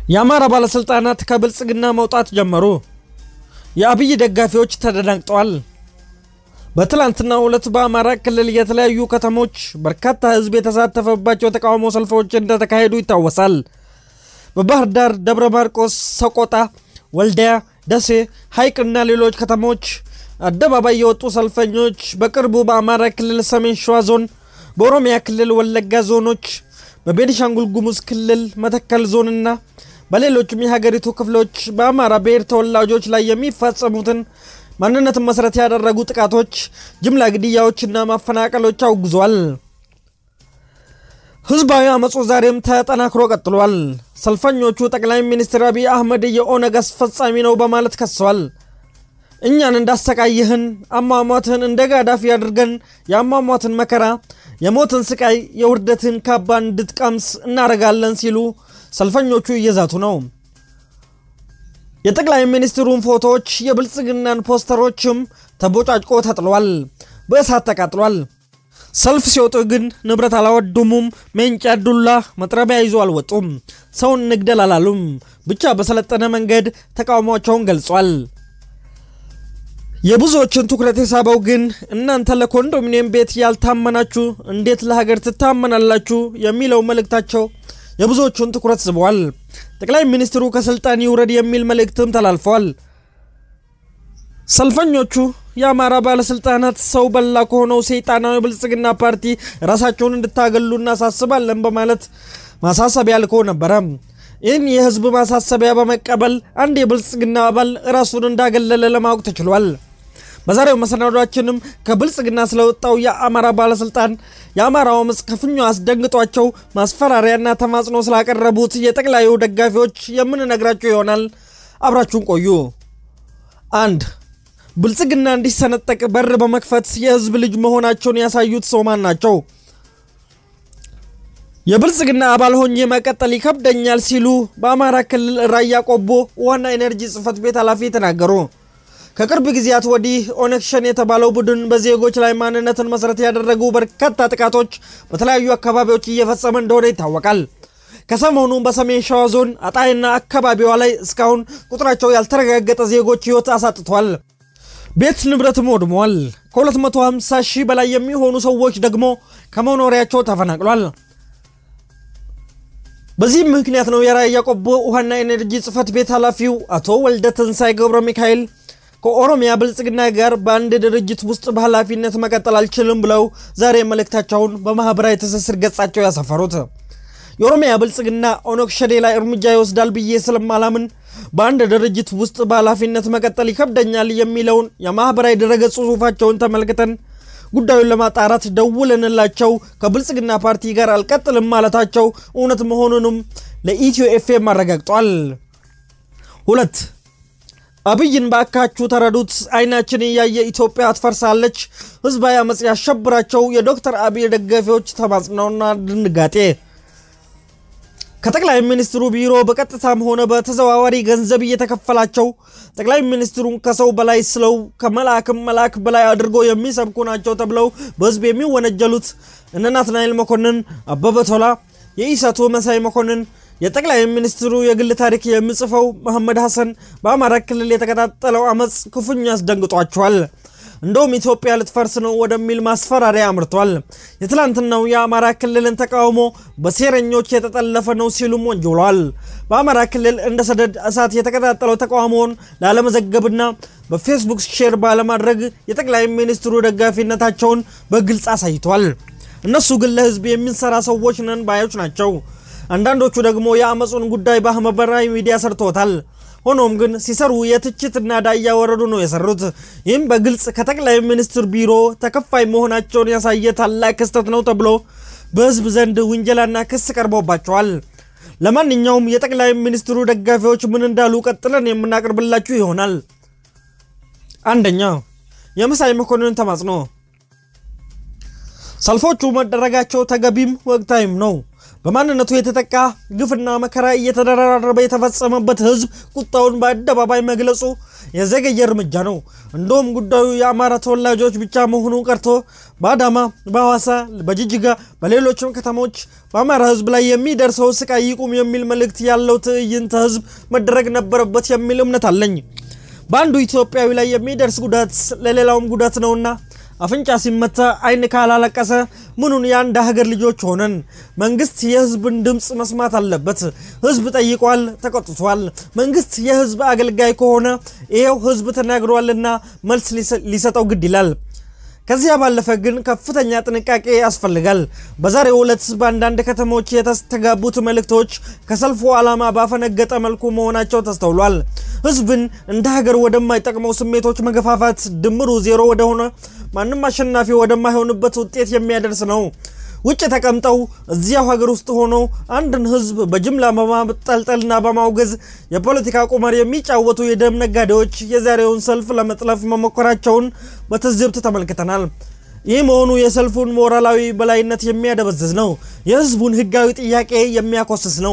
የአማራ ባለሥልጣናት ከብልጽግና መውጣት ጀመሩ። የአብይ ደጋፊዎች ተደናግጠዋል። በትላንትናው ዕለት በአማራ ክልል የተለያዩ ከተሞች በርካታ ሕዝብ የተሳተፈባቸው የተቃውሞ ሰልፎች እንደተካሄዱ ይታወሳል። በባህር ዳር፣ ደብረ ማርቆስ፣ ሰቆጣ፣ ወልዲያ፣ ደሴ፣ ሐይቅና ሌሎች ከተሞች አደባባይ የወጡ ሰልፈኞች በቅርቡ በአማራ ክልል ሰሜን ሸዋ ዞን፣ በኦሮሚያ ክልል ወለጋ ዞኖች፣ በቤኒሻንጉል ጉሙዝ ክልል መተከል ዞንና በሌሎችም የሀገሪቱ ክፍሎች በአማራ ብሔር ተወላጆች ላይ የሚፈጸሙትን ማንነትን መሰረት ያደረጉ ጥቃቶች፣ ጅምላ ግድያዎችና ማፈናቀሎች አውግዟል። ህዝባዊ አመፁ ዛሬም ተጠናክሮ ቀጥሏል። ሰልፈኞቹ ጠቅላይ ሚኒስትር አብይ አህመድ የኦነግ አስፈጻሚ ነው በማለት ከሰዋል። እኛን እንዳሰቃይህን አሟሟትህን እንደ ጋዳፊ አድርገን የአሟሟትን መከራ፣ የሞትን ስቃይ፣ የውርደትን ካባ እንድትቀምስ እናደርጋለን ሲሉ ሰልፈኞቹ እየዛቱ ነው። የጠቅላይ ሚኒስትሩን ፎቶዎች፣ የብልጽግናን ፖስተሮችም ተቦጫጭቆ ተጥሏል፣ በእሳት ተቃጥሏል። ሰልፍ ሲወጡ ግን ንብረት አላወደሙም። ሜንጫ፣ ዱላ፣ መጥረቢያ ይዞ አልወጡም። ሰውን ንግደል አላሉም። ብቻ በሰለጠነ መንገድ ተቃውሟቸውን ገልጿል። የብዙዎችን ትኩረት የሳበው ግን እናንተ ለኮንዶሚኒየም ቤት ያልታመናችሁ እንዴት ለሀገር ትታመናላችሁ የሚለው መልእክታቸው የብዙዎቹን ትኩረት ስበዋል። ጠቅላይ ሚኒስትሩ ከስልጣን ይውረድ የሚል መልእክትም ተላልፈዋል። ሰልፈኞቹ የአማራ ባለስልጣናት ሰው በላ ከሆነው ሰይጣናዊ ብልጽግና ፓርቲ ራሳቸውን እንድታገሉ እናሳስባለን በማለት ማሳሰቢያ ልከው ነበረ። ይህን የህዝብ ማሳሰቢያ በመቀበል አንድ የብልጽግና አባል ራሱን እንዳገለለ ለማወቅ ተችሏል። በዛሬው መሰናዷችንም ከብልጽግና ስለወጣው የአማራ ባለስልጣን የአማራው አመፅ ክፉኛ አስደንግጧቸው ማስፈራሪያና ተማጽኖ ስላቀረቡት የጠቅላዩ ደጋፊዎች የምንነግራቸው ይሆናል። አብራችሁን ቆዩ። አንድ ብልጽግና እንዲሰነጠቅ በር በመክፈት የህዝብ ልጅ መሆናቸውን ያሳዩት ሰው ማን ናቸው? የብልጽግና አባል ሆኜ መቀጠል ይከብደኛል ሲሉ በአማራ ክልል ራያ ቆቦ ዋና ኤነርጂ ጽህፈት ቤት ኃላፊ ተናገሩ። ከቅርብ ጊዜያት ወዲህ ኦነግ ሸኔ የተባለው ቡድን በዜጎች ላይ ማንነትን መሰረት ያደረጉ በርካታ ጥቃቶች በተለያዩ አካባቢዎች እየፈጸመ እንደሆነ ይታወቃል። ከሰሞኑ በሰሜን ሸዋ ዞን አጣይና አካባቢዋ ላይ እስካሁን ቁጥራቸው ያልተረጋገጠ ዜጎች ህይወት አሳጥቷል። ቤት ንብረትም ወድሟል። ከ250 ሺህ በላይ የሚሆኑ ሰዎች ደግሞ ከመኖሪያቸው ተፈናቅሏል። በዚህም ምክንያት ነው የራያ ቆቦ ውሃና ኤነርጂ ጽህፈት ቤት ኃላፊው አቶ ወልደ ትንሳኤ ገብረ ሚካኤል ከኦሮሚያ ብልጽግና ጋር በአንድ ድርጅት ውስጥ በኃላፊነት መቀጠል አልችልም ብለው ዛሬ መልእክታቸውን በማኅበራዊ ትስስር ገጻቸው ያሰፈሩት። የኦሮሚያ ብልጽግና ኦነግ ሸኔ ላይ እርምጃ ይወስዳል ብዬ ስለማላምን በአንድ ድርጅት ውስጥ በኃላፊነት መቀጠል ይከብደኛል የሚለውን የማኅበራዊ ድረገጽ ጽሑፋቸውን ተመልክተን ጉዳዩን ለማጣራት ደውለንላቸው ከብልጽግና ፓርቲ ጋር አልቀጥልም ማለታቸው እውነት መሆኑንም ለኢትዮ ኤፍኤም አረጋግጧል። ሁለት አብይን በአካችሁ ተረዱት፣ አይናችን እያየ ኢትዮጵያ ትፈርሳለች፣ ህዝባዊ አመፅ ያሸብራቸው የዶክተር አብይ ደጋፊዎች ተማጽነውና ድንጋጤ ከጠቅላይ ሚኒስትሩ ቢሮ በቀጥታም ሆነ በተዘዋዋሪ ገንዘብ እየተከፈላቸው ጠቅላይ ሚኒስትሩን ከሰው በላይ ስለው ከመልአክም መልአክ በላይ አድርጎ የሚሰብኩ ናቸው ተብለው በህዝብ የሚወነጀሉት እነ ናትናኤል መኮንን፣ አበበ ቶላ፣ የኢሳቱ መሳይ መኮንን የጠቅላይ ሚኒስትሩ የግል ታሪክ የሚጽፈው መሐመድ ሐሰን በአማራ ክልል የተቀጣጠለው አመፅ ክፉኛ አስደንግጧቸዋል። እንደውም ኢትዮጵያ ልትፈርስ ነው ወደሚል ማስፈራሪያ አምርቷል። የትላንትናው የአማራ ክልልን ተቃውሞ በሴረኞች የተጠለፈ ነው ሲሉም ወንጅሏል። በአማራ ክልል እንደ ሰደድ እሳት የተቀጣጠለው ተቃውሞውን ላለመዘገብና በፌስቡክ ሼር ባለማድረግ የጠቅላይ ሚኒስትሩ ደጋፊነታቸውን በግልጽ አሳይቷል። እነሱ ግን ለህዝብ የሚንሰራ ሰዎች ነን ባዮች ናቸው። አንዳንዶቹ ደግሞ የአመፁን ጉዳይ በማህበራዊ ሚዲያ ሰርቶታል። ሆኖም ግን ሲሰሩ የትችትና ዳ እያወረዱ ነው የሰሩት። ይህም በግልጽ ከጠቅላይ ሚኒስትር ቢሮ ተከፋይ መሆናቸውን ያሳየ ታላቅ ክስተት ነው ተብሎ በህዝብ ዘንድ ውንጀላና ክስ ቀርቦባቸዋል። ለማንኛውም የጠቅላይ ሚኒስትሩ ደጋፊዎች ምን እንዳሉ ቀጥለን የምናቀርብላችሁ ይሆናል። አንደኛ የመሳይ መኮንን ተማጽኖ። ሰልፎቹ መደረጋቸው ተገቢም ወቅታዊም ነው። በማንነቱ የተጠቃ ግፍና መከራ እየተደራረበ የተፈጸመበት ህዝብ ቁጣውን በአደባባይ መግለጹ የዘገየ እርምጃ ነው። እንደውም ጉዳዩ የአማራ ተወላጆች ብቻ መሆኑ ቀርቶ በአዳማ፣ በሐዋሳ፣ በጅጅጋ፣ በሌሎችም ከተሞች በአማራ ህዝብ ላይ የሚደርሰው ስቃይ ይቁም የሚል መልእክት ያለው ትዕይንተ ህዝብ መደረግ ነበረበት የሚል እምነት አለኝ። በአንዱ ኢትዮጵያዊ ላይ የሚደርስ ጉዳት ለሌላውም ጉዳት ነውና አፍንጫ ሲመታ አይን ካላለቀሰ ምኑን የአንድ ሀገር ልጆች ሆነን? መንግስት የህዝብን ድምፅ መስማት አለበት። ህዝብ ጠይቋል፣ ተቆጥቷል። መንግስት የህዝብ አገልጋይ ከሆነ ይኸው ህዝብ ተናግሯልና መልስ ሊሰጠው ግድ ይላል። ከዚያ ባለፈ ግን ከፍተኛ ጥንቃቄ ያስፈልጋል። በዛሬው ዕለት በአንዳንድ ከተሞች የተስተጋቡት መልእክቶች ከሰልፉ ዓላማ ባፈነገጠ መልኩ መሆናቸው ተስተውሏል። ህዝብን እንደ ሀገር ወደማይጠቅመው ስሜቶች መገፋፋት ድምሩ ዜሮ ወደሆነ ማንም አሸናፊ ወደማይሆንበት ውጤት የሚያደርስ ነው። ውጭ ተቀምጠው እዚያው ሀገር ውስጥ ሆኖ አንድን ህዝብ በጅምላ በማጠልጠልና በማውገዝ የፖለቲካ ቁማር የሚጫወቱ የደም ነጋዴዎች የዛሬውን ሰልፍ ለመጥለፍ መሞከራቸውን በትዝብት ተመልክተናል። ይህ መሆኑ የሰልፉን ሞራላዊ በላይነት የሚያደበዝዝ ነው። የህዝቡን ህጋዊ ጥያቄ የሚያኮስስ ነው።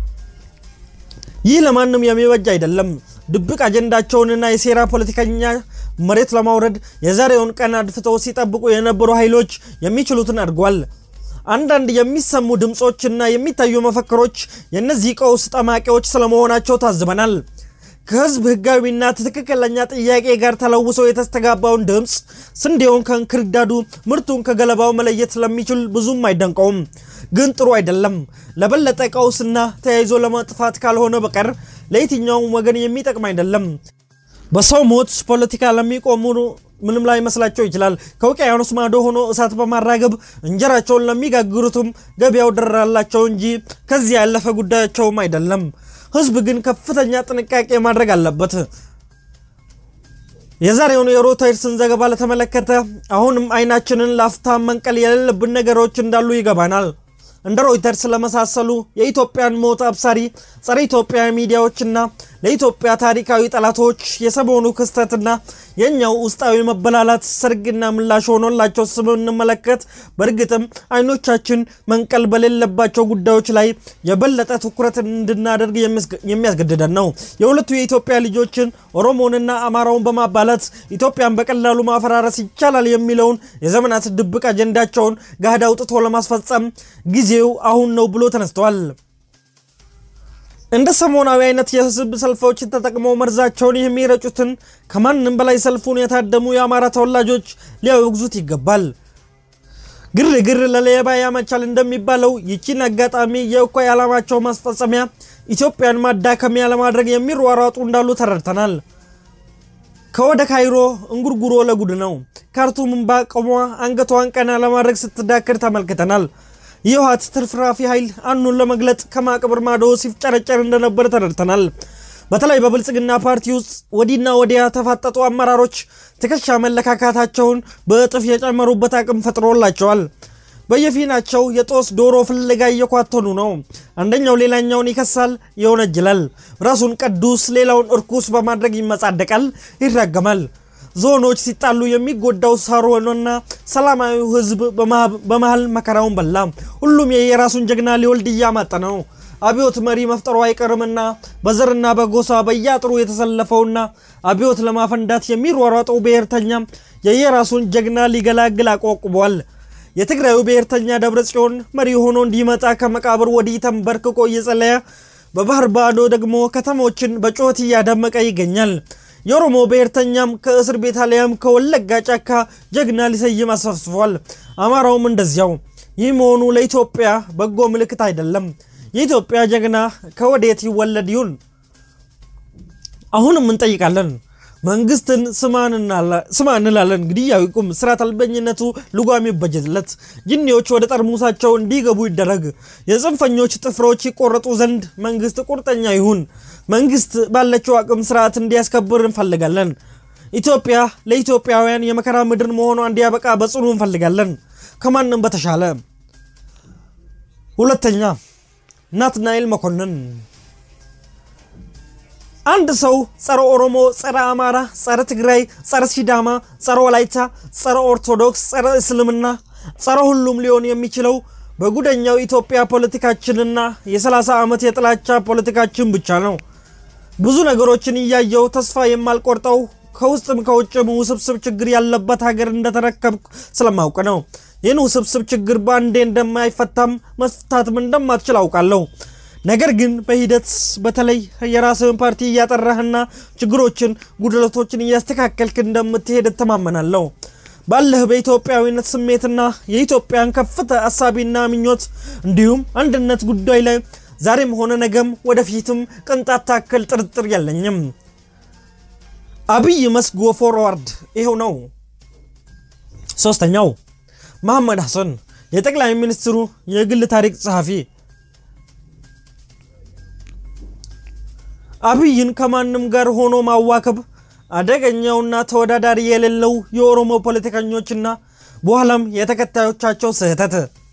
ይህ ለማንም የሚበጅ አይደለም። ድብቅ አጀንዳቸውንና የሴራ ፖለቲከኛ መሬት ለማውረድ የዛሬውን ቀን አድፍተው ሲጠብቁ የነበሩ ኃይሎች የሚችሉትን አድርጓል። አንዳንድ የሚሰሙ ድምፆችና የሚታዩ መፈክሮች የእነዚህ ቀውስ ጠማቂዎች ስለመሆናቸው ታዝበናል። ከህዝብ ህጋዊና ትክክለኛ ጥያቄ ጋር ተለውሶ የተስተጋባውን ድምፅ ስንዴውን ከእንክርዳዱ ምርቱን ከገለባው መለየት ስለሚችል ብዙም አይደንቀውም። ግን ጥሩ አይደለም። ለበለጠ ቀውስና ተያይዞ ለመጥፋት ካልሆነ በቀር ለየትኛውም ወገን የሚጠቅም አይደለም። በሰው ሞት ፖለቲካ ለሚቆሙ ምንም ላይ መስላቸው ይችላል። ከውቅያኖስ ማዶ ሆኖ እሳት በማራገብ እንጀራቸውን ለሚጋግሩትም ገበያው ደራላቸው እንጂ ከዚህ ያለፈ ጉዳያቸውም አይደለም። ህዝብ ግን ከፍተኛ ጥንቃቄ ማድረግ አለበት። የዛሬውን የሮይተርስን ዘገባ ለተመለከተ አሁንም አይናችንን ላፍታ መንቀል የሌለብን ነገሮች እንዳሉ ይገባናል። እንደ ሮይተርስ ለመሳሰሉ የኢትዮጵያን ሞት አብሳሪ ጸረ ኢትዮጵያ ሚዲያዎችና ለኢትዮጵያ ታሪካዊ ጠላቶች የሰሞኑ ክስተትና የእኛው ውስጣዊ መበላላት ሰርግና ምላሽ ሆኖላቸው ስንመለከት በእርግጥም አይኖቻችን መንቀል በሌለባቸው ጉዳዮች ላይ የበለጠ ትኩረት እንድናደርግ የሚያስገድደን ነው። የሁለቱ የኢትዮጵያ ልጆችን ኦሮሞንና አማራውን በማባላት ኢትዮጵያን በቀላሉ ማፈራረስ ይቻላል የሚለውን የዘመናት ድብቅ አጀንዳቸውን ገሃድ አውጥቶ ለማስፈጸም ጊዜው አሁን ነው ብሎ ተነስተዋል። እንደ ሰሞናዊ አይነት የህዝብ ሰልፎች ተጠቅመው መርዛቸውን የሚረጩትን ከማንም በላይ ሰልፉን የታደሙ የአማራ ተወላጆች ሊያወግዙት ይገባል። ግርግር ለሌባ ያመቻል እንደሚባለው ይቺን አጋጣሚ የእኩይ ዓላማቸው ማስፈጸሚያ ኢትዮጵያን ማዳከሚያ ለማድረግ የሚሯሯጡ እንዳሉ ተረድተናል። ከወደ ካይሮ እንጉርጉሮ ለጉድ ነው። ካርቱምን ባቆሟ አንገቷን ቀና ለማድረግ ስትዳክር ተመልክተናል። የህወሓት ትርፍራፊ ኃይል አኑን ለመግለጥ ከማቅብር ማዶ ሲፍጨረጨር እንደነበር ተረድተናል። በተለይ በብልጽግና ፓርቲ ውስጥ ወዲና ወዲያ ተፋጠጡ አመራሮች ትከሻ መለካካታቸውን በእጥፍ የጨመሩበት አቅም ፈጥሮላቸዋል። በየፊናቸው የጦስ ዶሮ ፍለጋ እየኳተኑ ነው። አንደኛው ሌላኛውን ይከሳል፣ ይወነጅላል። ራሱን ቅዱስ ሌላውን እርኩስ በማድረግ ይመጻደቃል፣ ይራገማል። ዞኖች ሲጣሉ የሚጎዳው ሳሮንና ሰላማዊው ህዝብ በመሃል መከራውን በላ። ሁሉም የየራሱን ጀግና ሊወልድ እያማጠ ነው። አብዮት መሪ መፍጠሩ አይቀርምና በዘርና በጎሳ በየአጥሩ የተሰለፈውና አብዮት ለማፈንዳት የሚሯሯጠው ብሔርተኛ የየራሱን ጀግና ሊገላግል አቋቁሟል። የትግራዩ ብሔርተኛ ደብረ ጽዮን መሪ ሆኖ እንዲመጣ ከመቃብር ወዲህ ተንበርክኮ እየጸለየ፣ በባህር ባዶ ደግሞ ከተሞችን በጩኸት እያደመቀ ይገኛል። የኦሮሞ ብሔርተኛም ከእስር ቤት አሊያም ከወለጋ ጫካ ጀግና ሊሰይም አሰፍስፏል። አማራውም እንደዚያው። ይህ መሆኑ ለኢትዮጵያ በጎ ምልክት አይደለም። የኢትዮጵያ ጀግና ከወዴት ይወለድ ይሁን? አሁንም እንጠይቃለን። መንግስትን ስማ እንላለን። ግድያው ይቁም፣ ስርዓት አልበኝነቱ ልጓም ይበጀትለት፣ ጅኒዎች ወደ ጠርሙሳቸው እንዲገቡ ይደረግ፣ የጽንፈኞች ጥፍሮች ይቆረጡ ዘንድ መንግስት ቁርጠኛ ይሁን። መንግስት ባለችው አቅም ስርዓት እንዲያስከብር እንፈልጋለን። ኢትዮጵያ ለኢትዮጵያውያን የመከራ ምድር መሆኗ እንዲያበቃ በጽኑ እንፈልጋለን፣ ከማንም በተሻለ። ሁለተኛ ናትናኤል መኮንን አንድ ሰው ጸረ ኦሮሞ፣ ጸረ አማራ፣ ጸረ ትግራይ፣ ጸረ ሲዳማ፣ ጸረ ወላይታ፣ ጸረ ኦርቶዶክስ፣ ጸረ እስልምና፣ ጸረ ሁሉም ሊሆን የሚችለው በጉደኛው ኢትዮጵያ ፖለቲካችንና የ30 ዓመት የጥላቻ ፖለቲካችን ብቻ ነው። ብዙ ነገሮችን እያየው ተስፋ የማልቆርጠው ከውስጥም ከውጭም ውስብስብ ችግር ያለበት ሀገር እንደተረከብኩ ስለማውቅ ነው። ይህን ውስብስብ ችግር በአንዴ እንደማይፈታም መፍታትም እንደማትችል አውቃለሁ። ነገር ግን በሂደት በተለይ የራስህን ፓርቲ እያጠራህና ችግሮችን፣ ጉድለቶችን እያስተካከልክ እንደምትሄድ እተማመናለሁ። ባለህ በኢትዮጵያዊነት ስሜትና የኢትዮጵያን ከፍታ አሳቢና ምኞት እንዲሁም አንድነት ጉዳይ ላይ ዛሬም ሆነ ነገም ወደፊትም ቅንጣት ታክል ጥርጥር የለኝም። አብይ መስጎ ፎርዋርድ ይኸው ነው። ሶስተኛው መሐመድ ሐሰን የጠቅላይ ሚኒስትሩ የግል ታሪክ ጸሐፊ አብይን ከማንም ጋር ሆኖ ማዋከብ አደገኛውና ተወዳዳሪ የሌለው የኦሮሞ ፖለቲከኞችና በኋላም የተከታዮቻቸው ስህተት።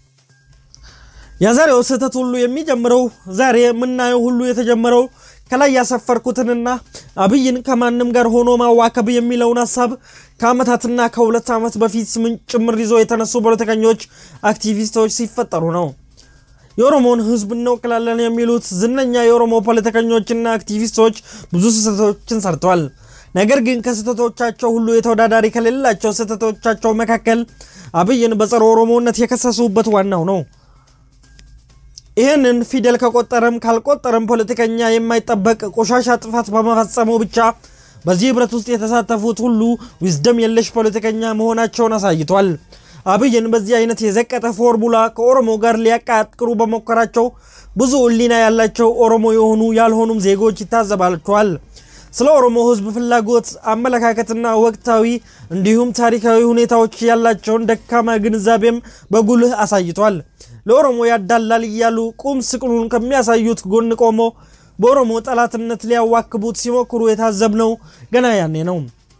የዛሬው ስህተት ሁሉ የሚጀምረው ዛሬ የምናየው ሁሉ የተጀመረው ከላይ ያሰፈርኩትንና አብይን ከማንም ጋር ሆኖ ማዋከብ የሚለውን ሀሳብ ከዓመታትና ከሁለት ዓመት በፊት ምንጭ ጭምር ይዞ የተነሱ ፖለቲከኞች፣ አክቲቪስቶች ሲፈጠሩ ነው። የኦሮሞን ሕዝብ እንወክላለን የሚሉት ዝነኛ የኦሮሞ ፖለቲከኞችና አክቲቪስቶች ብዙ ስህተቶችን ሰርተዋል። ነገር ግን ከስህተቶቻቸው ሁሉ የተወዳዳሪ ከሌላቸው ስህተቶቻቸው መካከል አብይን በጸረ ኦሮሞነት የከሰሱበት ዋናው ነው። ይህንን ፊደል ከቆጠረም ካልቆጠረም ፖለቲከኛ የማይጠበቅ ቆሻሻ ጥፋት በመፈጸሙ ብቻ በዚህ ህብረት ውስጥ የተሳተፉት ሁሉ ዊዝደም የለሽ ፖለቲከኛ መሆናቸውን አሳይቷል። አብይን በዚህ አይነት የዘቀጠ ፎርሙላ ከኦሮሞ ጋር ሊያቃጥሩ በሞከራቸው ብዙ ሕሊና ያላቸው ኦሮሞ የሆኑ ያልሆኑም ዜጎች ይታዘባቸዋል። ስለ ኦሮሞ ህዝብ ፍላጎት፣ አመለካከትና ወቅታዊ እንዲሁም ታሪካዊ ሁኔታዎች ያላቸውን ደካማ ግንዛቤም በጉልህ አሳይቷል። ለኦሮሞ ያዳላል እያሉ ቁም ስቅሉን ከሚያሳዩት ጎን ቆሞ በኦሮሞ ጠላትነት ሊያዋክቡት ሲሞክሩ የታዘብነው ገና ያኔ ነው።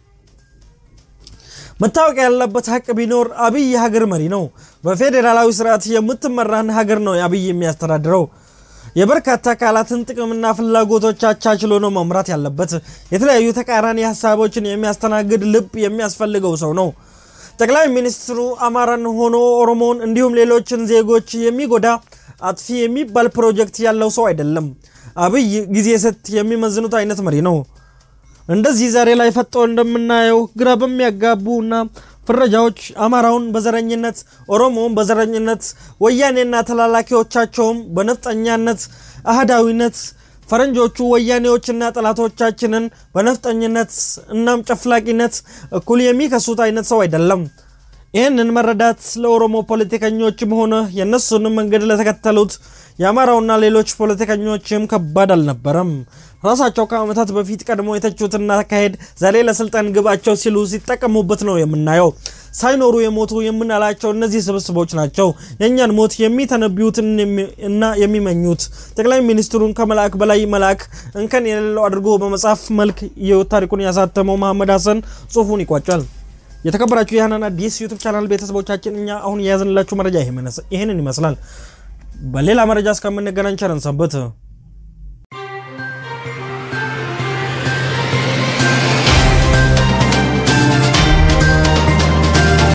መታወቅ ያለበት ሀቅ ቢኖር አብይ የሀገር መሪ ነው። በፌዴራላዊ ስርዓት የምትመራን ሀገር ነው አብይ የሚያስተዳድረው። የበርካታ አካላትን ጥቅምና ፍላጎቶች አቻችሎ ነው መምራት ያለበት። የተለያዩ ተቃራኒ ሀሳቦችን የሚያስተናግድ ልብ የሚያስፈልገው ሰው ነው። ጠቅላይ ሚኒስትሩ አማራን ሆኖ ኦሮሞን እንዲሁም ሌሎችን ዜጎች የሚጎዳ አጥፊ የሚባል ፕሮጀክት ያለው ሰው አይደለም። አብይ ጊዜ ሰት የሚመዝኑት አይነት መሪ ነው። እንደዚህ ዛሬ ላይ ፈጦ እንደምናየው ግራ በሚያጋቡ እና ፍረጃዎች አማራውን በዘረኝነት ኦሮሞውን በዘረኝነት ወያኔና ተላላኪዎቻቸውም በነፍጠኛነት አህዳዊነት ፈረንጆቹ ወያኔዎችና ጠላቶቻችንን በነፍጠኝነት እናም ጨፍላቂነት እኩል የሚከሱት አይነት ሰው አይደለም። ይህንን መረዳት ለኦሮሞ ፖለቲከኞችም ሆነ የእነሱንም መንገድ ለተከተሉት የአማራውና ሌሎች ፖለቲከኞችም ከባድ አልነበረም። ራሳቸው ከዓመታት በፊት ቀድሞ የተቹትና አካሄድ ዛሬ ለስልጣን ግባቸው ሲሉ ሲጠቀሙበት ነው የምናየው። ሳይኖሩ የሞቱ የምናላቸው እነዚህ ስብስቦች ናቸው የእኛን ሞት የሚተነብዩት እና የሚመኙት። ጠቅላይ ሚኒስትሩን ከመልአክ በላይ መልአክ እንከን የሌለው አድርጎ በመጽሐፍ መልክ የህይወት ታሪኩን ያሳተመው መሐመድ ሐሰን ጽሁፉን ይቋጫል። የተከበራችሁ የሃናን አዲስ ዩቱብ ቻናል ቤተሰቦቻችን እኛ አሁን የያዝንላችሁ መረጃ ይህንን ይመስላል። በሌላ መረጃ እስከምንገናኝ ቸር እንሰንብት።